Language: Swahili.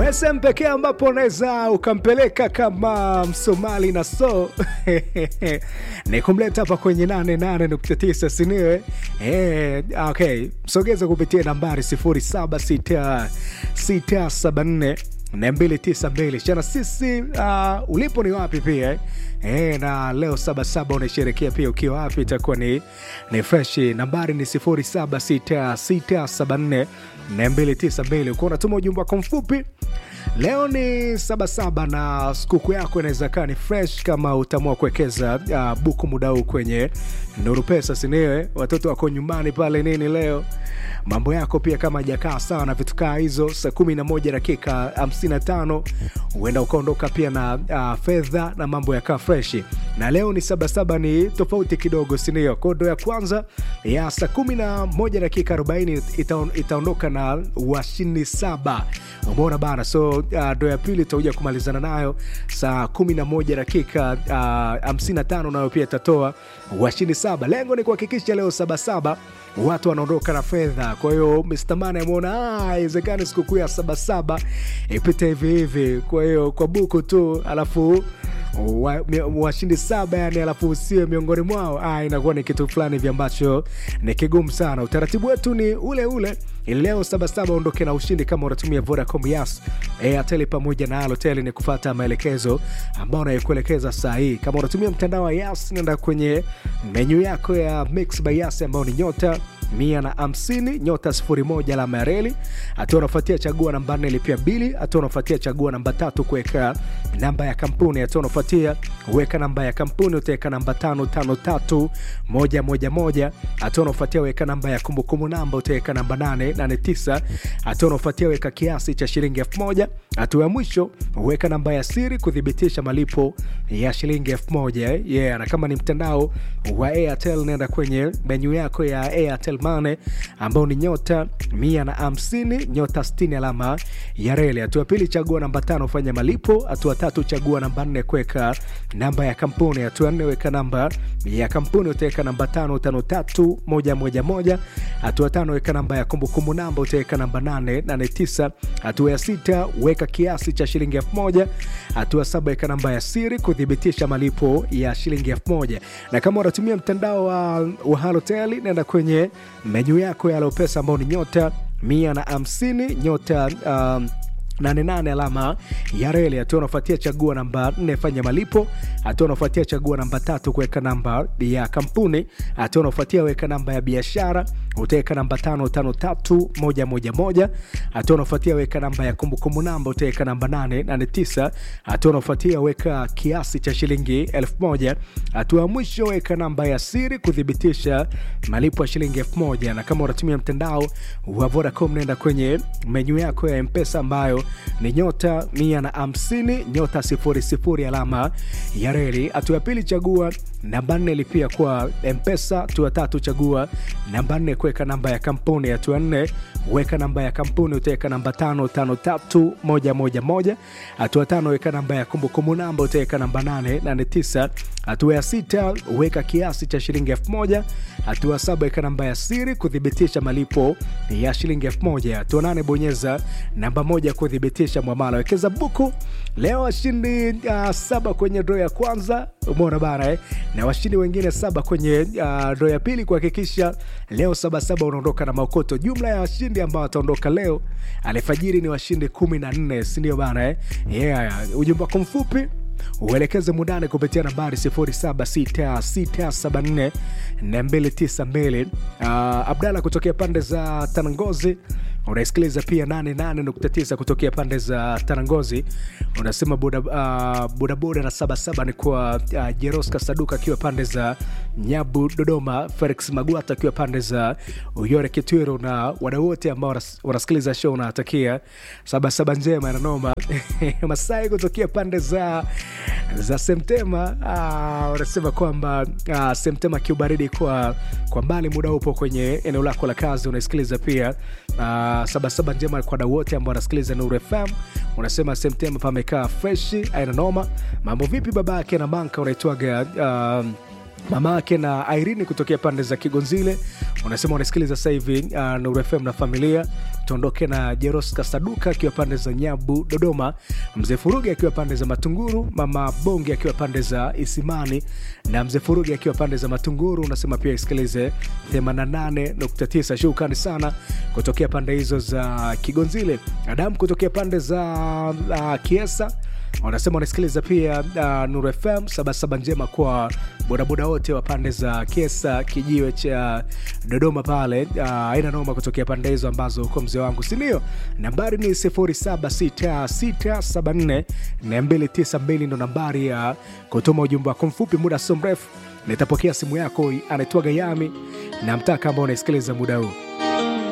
sehemu pekee ambapo unaweza ukampeleka kama msomali na so ni kumleta hapa kwenye 88.9 siniwe eh, okay msogeza kupitia nambari 076674 na 292 chana sisi uh, ulipo ni wapi pia eh? E, na leo sabasaba unaisherekea pia ukiwa wapi itakuwa ni, ni freshi nambari ni 076674 na 292 ukiwa unatuma ujumbe wako mfupi leo ni sabasaba na sikukuu yako inaweza kaa ni fresh kama utaamua kuwekeza uh, buku muda huu kwenye nuru pesa siniwe watoto wako nyumbani pale nini leo mambo yako pia kama hajakaa sawa na vitu kaa hizo saa 11 dakika 55 huenda ukaondoka pia na uh, fedha na mambo yakaa freshi na leo ni sabasaba ni tofauti kidogo sindio kodo ya kwanza ya saa 11 dakika 40 ita, itaondoka na washindi saba umeona bana so uh, ndo ya pili itakuja kumalizana nayo saa 11 dakika uh, 55 nayo pia itatoa washindi saba lengo ni kuhakikisha leo sabasaba watu wanaondoka na fedha kwa hiyo mstamani ameona iwezekani sikukuu ya sabasaba ipite hivi hivi kwa hiyo kwa buku tu alafu washindi wa saba yani alafu usiwe miongoni mwao ah, inakuwa ni kitu fulani hivi ambacho ni kigumu sana utaratibu wetu ni ule ule ili leo sabasaba ondoke na ushindi kama unatumia vodacom yas airtel pamoja na alotel ni kufata maelekezo ambao unayokuelekeza saa hii kama unatumia mtandao wa yas nenda kwenye menyu yako ya mix by yas ambao ni nyota mia na hamsini nyota sifuri moja alama ya reli hatua unafuatia chagua namba nne lipia mbili hatua unafuatia chagua namba tatu kuweka namba ya kampuni hatua unafuatia weka namba ya kampuni utaweka namba tano tano tatu moja moja moja hatua unafuatia weka namba ya kumbukumbu namba utaweka namba nane nane tisa hatua unafuatia weka kiasi cha shilingi elfu moja hatua ya mwisho weka namba ya siri kuthibitisha malipo ya shilingi elfu moja yeah, na kama ni mtandao wa airtel naenda kwenye menyu yako ya airtel mane ambao ni nyota mia na hamsini nyota 60 alama ya reli hatua pili chagua namba tano fanya malipo hatua tatu chagua namba nne kuweka namba ya kampuni hatua nne weka namba ya kampuni utaweka namba tano tano tatu moja moja moja hatua tano weka namba ya kumbukumbu namba utaweka namba nane nane tisa hatua ya sita weka kiasi cha shilingi elfu moja hatua saba weka namba ya siri kuthibitisha malipo ya shilingi elfu moja na kama unatumia mtandao wa, wa halotel naenda kwenye menyu yako ya lopesa ambao ni nyota mia na hamsini nyota um, 88 alama ya reli hatua unafuatia chagua namba 4 fanya malipo hatua unafuatia chagua namba tatu kuweka namba ya kampuni hatua unafuatia weka namba ya biashara utaweka namba 553111 hatua unafuatia weka namba ya kumbukumbu namba utaweka namba 889 hatua unafuatia weka kiasi cha shilingi 1000 hatua ya mwisho weka namba ya siri kuthibitisha malipo ya shilingi 1000 na kama unatumia mtandao wa Vodacom nenda kwenye menyu yako ya mpesa ambayo ni nyota mia na hamsini nyota sifuri sifuri alama ya reli hatua ya pili chagua namba nne lipia kwa mpesa hatua tatu chagua namba nne kuweka namba ya kampuni hatua nne weka namba ya kampuni utaweka namba tano tano tatu moja moja moja hatua tano weka namba ya kumbukumbu namba utaweka namba nane nane tisa hatua ya sita weka kiasi cha shilingi elfu moja hatua saba weka namba ya siri kuthibitisha malipo ya shilingi elfu moja hatua nane bonyeza namba moja kuthibitisha mwamala wekeza buku leo washindi uh, saba kwenye dro ya kwanza umeona bana eh? na washindi wengine saba kwenye uh, dro ya pili kuhakikisha leo sabasaba unaondoka na maokoto jumla ya washindi ambao wataondoka leo alfajiri ni washindi kumi na nne sindio bana eh? yeah, ujumbe wako mfupi uelekeze mundani kupitia nambari 0766744292 uh, abdala kutokea pande za tanangozi unaisikiliza pia 88.9 kutokea pande za tanangozi unasema bodaboda uh, boda na sabasaba ni kwa uh, jeroska saduka akiwa pande za nyabu dodoma felix magwata akiwa pande za uyore kitwiro na wadau wote ambao wanasikiliza show unawatakia sabasaba njema nanoma masai kutokea pande za za semtema wanasema uh, kwamba uh, semtema kiubaridi kwa kwa mbali muda upo kwenye eneo lako la kazi unaisikiliza pia uh, sabasaba njema kwa dau wote ambao wanasikiliza nuru fm unasema semtema pamekaa freshi aina noma mambo vipi baba yake na manka unaitwaga uh, mama yake na Irene kutokea pande za Kigonzile, unasema unasikiliza sasa hivi uh, Nuru FM na familia. Tuondoke na Jeros Kasaduka akiwa pande za Nyabu Dodoma, mzee Furugi akiwa pande za Matunguru, mama Bonge akiwa pande za Isimani na mzee Furugi akiwa pande za Matunguru. Unasema pia isikilize 88.9. Shukrani sana kutokea pande hizo za Kigonzile. Adamu kutokea pande za uh, Kiesa wanasema wanasikiliza pia uh, Nuru FM sabasaba njema kwa bodaboda wote wa pande za Kiesa kijiwe cha Dodoma pale, aina uh, noma kutokea pande hizo ambazo uko mzee wangu, sindio? Nambari ni 0766742292 ndo nambari ya kutuma ujumbe wako mfupi. Muda sio mrefu nitapokea simu yako, anaitwa Gayami na mtaka ambao unaisikiliza muda huu